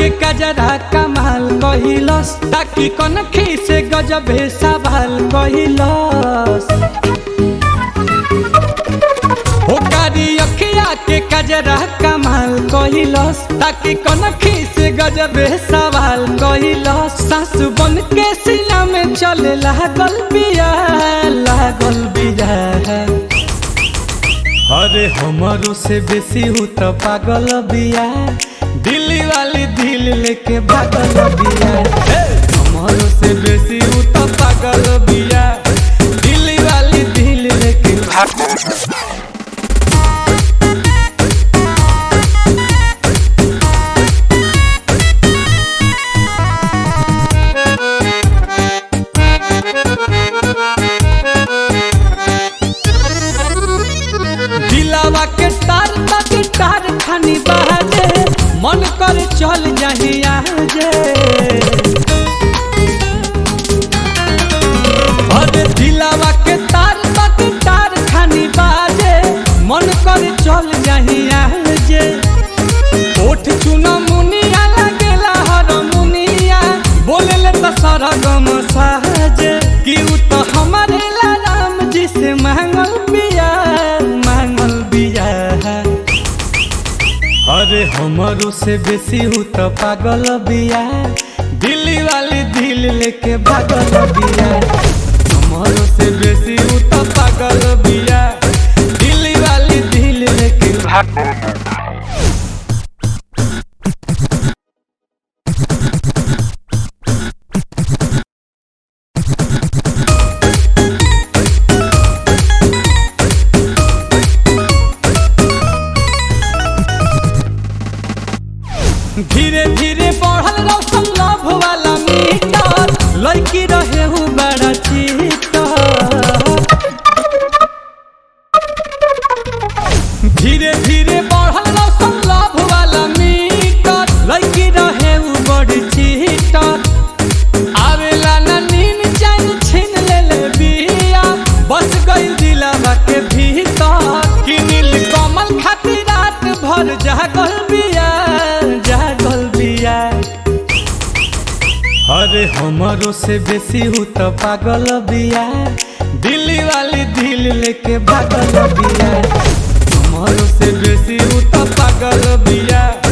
के कजरा कमाल कहिलस ताकि कनखी से गजबे सवाल कहिलस हो कारी अखिया के कजरा कमाल कहिलस ताकि कनखी से गजबे सवाल कहिलस सासु बन के सीना में चले लागल बिया लागल बिया अरे हमारो से बेसी हूँ तो पागल बिया दिल्ली वाली दिल लेके भागल बिया हे! हमारो से बेसी हूँ तो पागल बिया दिल्ली वाली दिल लेके भागल दिलावा के तार तक तार खानी बहाजे मन कर चल जाही आजे अरे दिलावा के तार तक तार खानी बाजे मन कर चल जाही आजे ओठ चुना मुनिया लगेला हर मुनिया बोलेले तो सरगम साजे कि उ तो हमारे ला राम जी से मांगल बिया मांगल बिया अरे हमारो से बेसी हूँ तो पागल बिया दिल्ली वाली दिल लेके भागल बिया हमारो से बेसी हूँ तो पागल बिया दिल्ली वाली दिल लेके भागल धीरे धीरे बढ़ल रौशन लव वाला मीटर लड़की रहे हूँ बड़ा चीटर धीरे धीरे बढ़ल रौशन लव वाला मीटर लड़की रहे हूँ बड़ी चीटर आवेला ना नीन चैन छीन ले ले बिया बस गई दिलावा के भीतर कि नील कमल खातिर रात भर जागल बिया जागल बिया अरे हमारो से बेसी हूँ तो पागल बिया दिल्ली वाली दिल लेके भागल बिया हमारो से बेसी हूँ तो पागल बिया